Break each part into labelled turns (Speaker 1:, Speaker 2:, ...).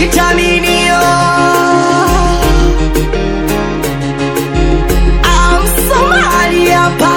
Speaker 1: vitaminio amsomali hapa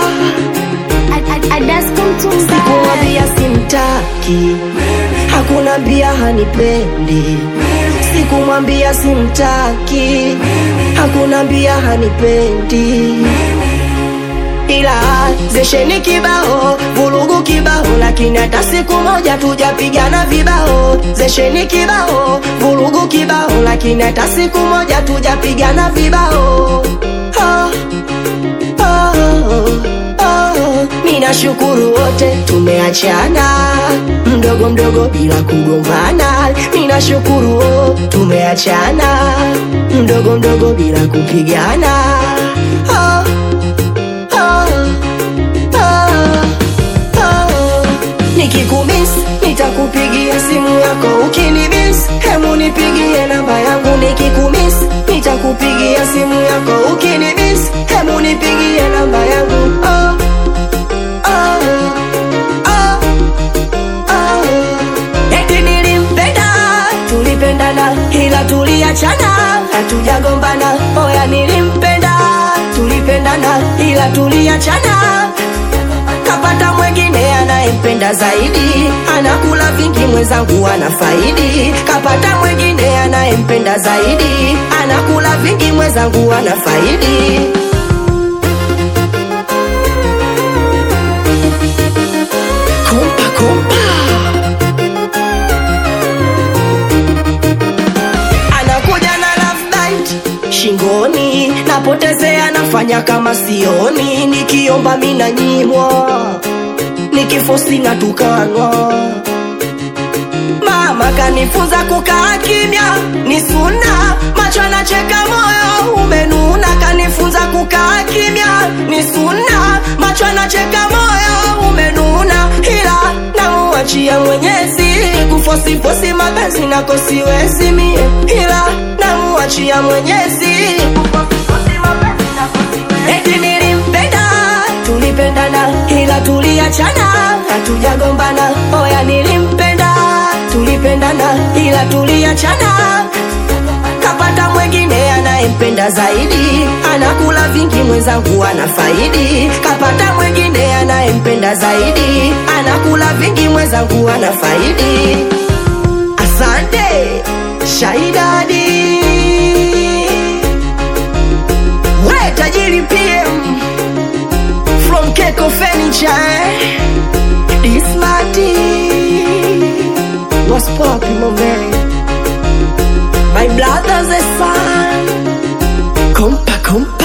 Speaker 1: sikumwambia simtaki hakuna mbia hanipendi sikumwambia simtaki hakuna mbia hanipendi ila zesheni kibao vurugu kibao lakini hata siku moja tujapigana vibao zesheni kibao vurugu kibao lakini hata siku moja tujapigana vibao oh, oh, oh. minashukuru wote tumeachana mdogo mdogo bila kugombana minashukuru oh, tumeachana mdogo mdogo bila kupigana oh, oh, oh, oh. nikikumis nitakupigia simu yako ukinimis hemu nipigie namba yangu nikikumis nitakupigia simu yako ukinimis hemu nipigie namba yangu oh, oh, oh, oh. eti nilimpenda tulipendana ila tuliachana hatujagombana oya nilimpenda tulipendana ila tuliachana kapata mwengine anayempenda zaidi anakula vingi mwenzangu ana faidi kapata mwengine anayempenda zaidi anakula vingi mwenzangu ana faidi kumpa kumpa anakuja na love bite shingoni napotezea nafanya kama sioni nikiomba mina nyimwa nikifosi na tukanwa mama kanifunza kukaa kimya ni suna macho anacheka moyo umenuna kanifunza kukaa kimya ni suna macho anacheka moyo umenuna ila namuachia mwenyezi kufosifosi mapenzi nako siwezi mie ila namuachia mwenyezi kufosifosi mapenzi nako siwezi. eti nilimpenda tulipendana ila tuliachana hatujagombana oya nilimpenda tulipendana ila tuliachana kapata mwengine anayempenda zaidi anakula vingi mwenzangu ana faidi kapata mwengine anayempenda zaidi anakula vingi mwenzangu ana faidi asante shaidadi we tajiri pm from Keko Furniture. eh? This Marty was popping my man. My brother's a son. Compa, compa.